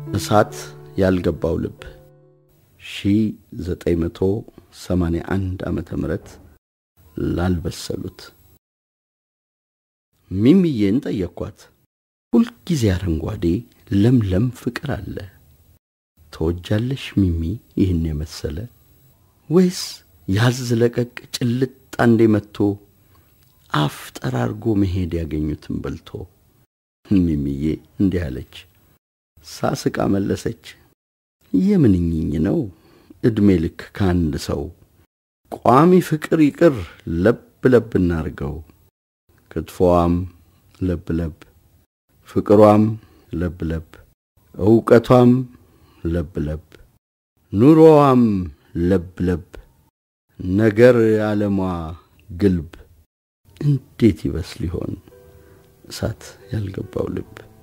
እሳት ያልገባው ልብ 1981 ዓመተ ምህረት ላልበሰሉት ሚሚዬን ጠየቅኳት። ሁልጊዜ አረንጓዴ ለምለም ፍቅር አለ። ተወጃለሽ ሚሚ ይህን የመሰለ ወይስ ያዝ ለቀቅ ጭልጥ አንዴ መጥቶ አፍ ጠራርጎ መሄድ ያገኙትን በልቶ? ሚሚዬ እንዲህ አለች። ሳስቃ መለሰች። የምንኝኝ ነው ዕድሜ ልክ ከአንድ ሰው ቋሚ ፍቅር ይቅር ለብ ለብ እናርገው። ክትፎዋም ለብ ለብ፣ ፍቅሯም ለብ ለብ፣ ዕውቀቷም ለብ ለብ፣ ኑሮዋም ለብ ለብ፣ ነገር ዓለሟ ግልብ። እንዴት ይበስል ይሆን እሳት ያልገባው ልብ?